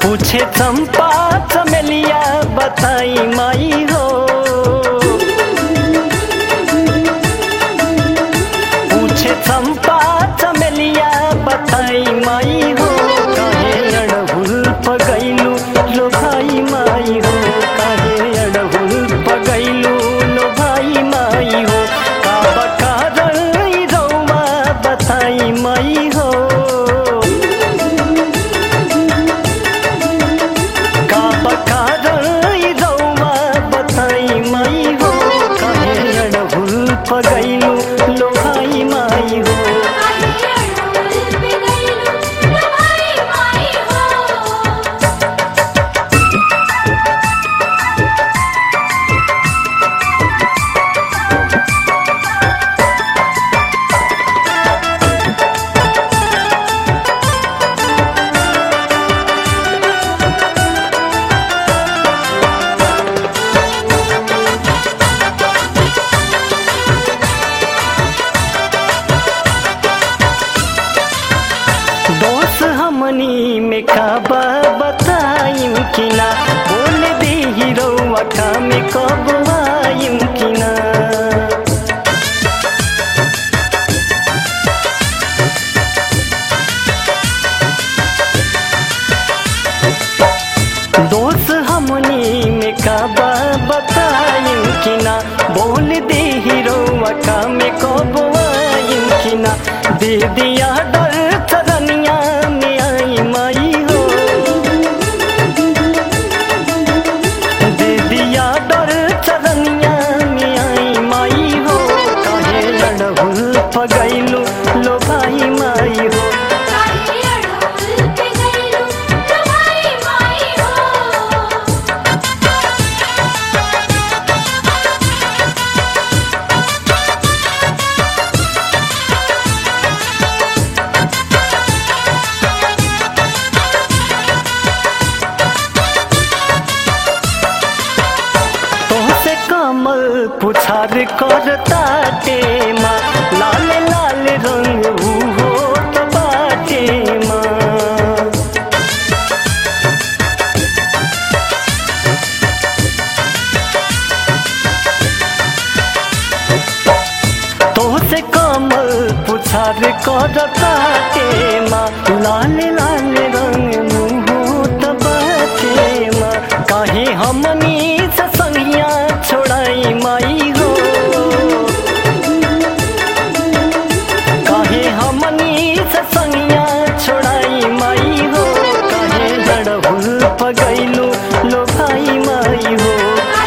पूछे चंपा चमेलिया बताई माई हो पूछे चंपा चमेलिया बताई माई हो काहे अड़हुल पगैलू लो भाई माई हो काहे अड़हुल पगैलू लो भाई माई हो का बकार रौवा बताई माई हो का बकार रौवा बताई माई हो काहे अड़हुल पगैलू लो भाई माई हो दोस्त हमनी में काबा बताइम कि ना बोल दे हीरोवा का में कब आइम कि ना दोस्त हमनी में काबा बताइम कि ना बोल दे हीरोवा का में कब आइम कि ना दे दिया डर चरनिया में आई माई हो दे दिया डर चरनिया में आई माई हो काहे लड़हुल पगैलू लो भाई माई हो तोहसे कमल पुछार करता टेमा लाल लाल रंग हो बाटे माँ तोहसे कमल पुछार करता टेमा लाल लाल रंग मुहूत बाटे माँ काहे हमनी से संगिया छोड़ाई माई हो काहे हमनी से संगिया छोड़ाई माई हो काहे लड़हुल पगैलू लो भाई माई हो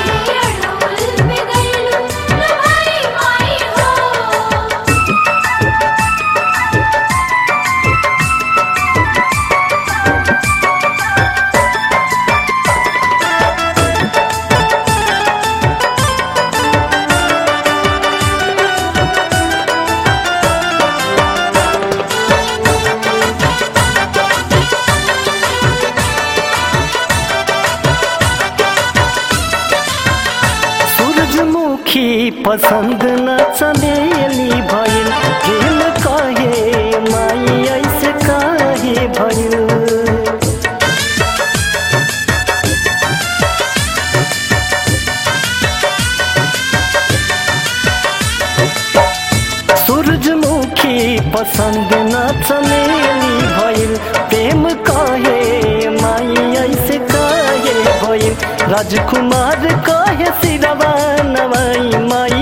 सूरजमुखी पसंद न चमेली भइल प्रेम कहे माई ऐसे काहे भइल सूरजमुखी पसंद न चमेली भइल प्रेम कहे माई ऐसे काहे भइल राजकुमार कहे सिरवा नवाई माई